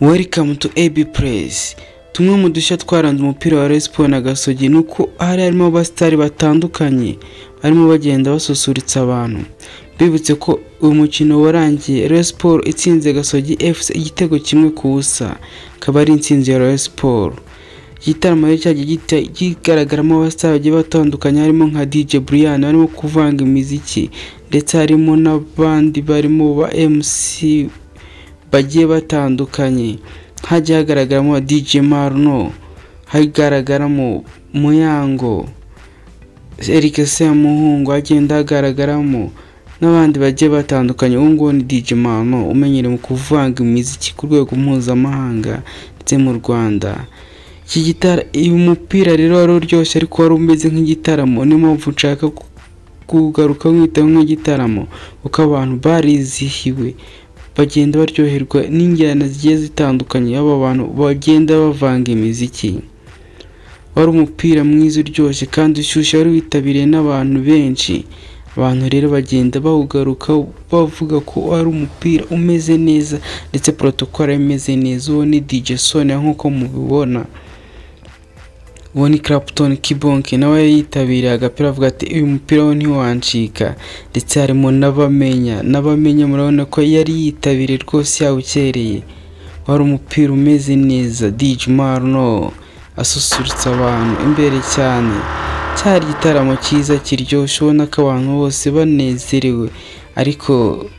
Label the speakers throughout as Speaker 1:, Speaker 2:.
Speaker 1: welikamu tu ebi purezi tumwe mu dushya twaranze umupira wa resipo na gasogi ni uko hari harimo abasitari batandukanye barimo bagenda basusurutsa abantu bibutse ko uyu mukino warangiye resiporo itsinze gasogi efuse igitego kimwe ku busa akaba ari intsinzi ya resiporo igitaramo rero cyagiye kigaragaramo abasitari bagiye batandukanye harimo nka DJ Brian barimo kuvanga imiziki ndetse harimo n'abandi barimo ba MC bagiye batandukanye hagiye hagaragaramo DJ Marno hagaragaramo Muyango Eric Semuhungu hagenda hagaragaramo n'abandi bagiye batandukanye uwo nguwo ni DJ Marno umenyereye mu kuvanga imiziki ku rwego mpuzamahanga ndetse mu Rwanda iki gitara uyu mupira rero wari uryoshye ariko wari umeze nk'igitaramo niyo mpamvu nshaka kugaruka nkitaho nk'igitaramo kuko abantu barizihiwe bagenda baryoherwa n'injyana zigiye zitandukanye aba bantu bagenda bavanga imiziki wari umupira mwiza uryoshye kandi ushyushye wari witabiriwe n'abantu benshi abantu rero bagenda bawugaruka bavuga ko ari umupira umeze neza ndetse porotokoro imeze neza uwo ni DJ Sonia nk'uko mubibona uwo ni Clapton Kibonke nawe yitabiriye agapira avuga ati uyu mupira we ntiwancika ndetse harimo n'abamenya n'abamenya murabona ko yari yitabiriye rwose yawukereye wari umupira umeze neza DJ Marno asusurutsa abantu imbere cyane cyari igitaramo cyiza kiryoshye ubona ko abantu bose banezerewe ariko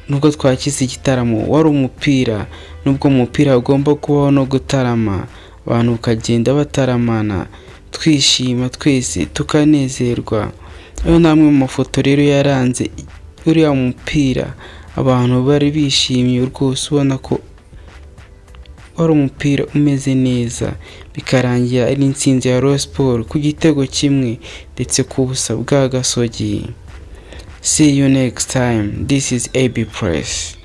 Speaker 1: nubwo twakize igitaramo wari umupira nubwo umupira ugomba kubaho no gutarama abantu bakagenda bataramana twishima twese tukanezerwa ayo ni amwe mu mafoto rero yaranze uriya mupira abantu bari bishimye rwose ubona ko wari umupira umeze neza bikarangira ari intsinzi ya royo siporo ku gitego kimwe ndetse ku busa bwa gasogi see you next time this is ab press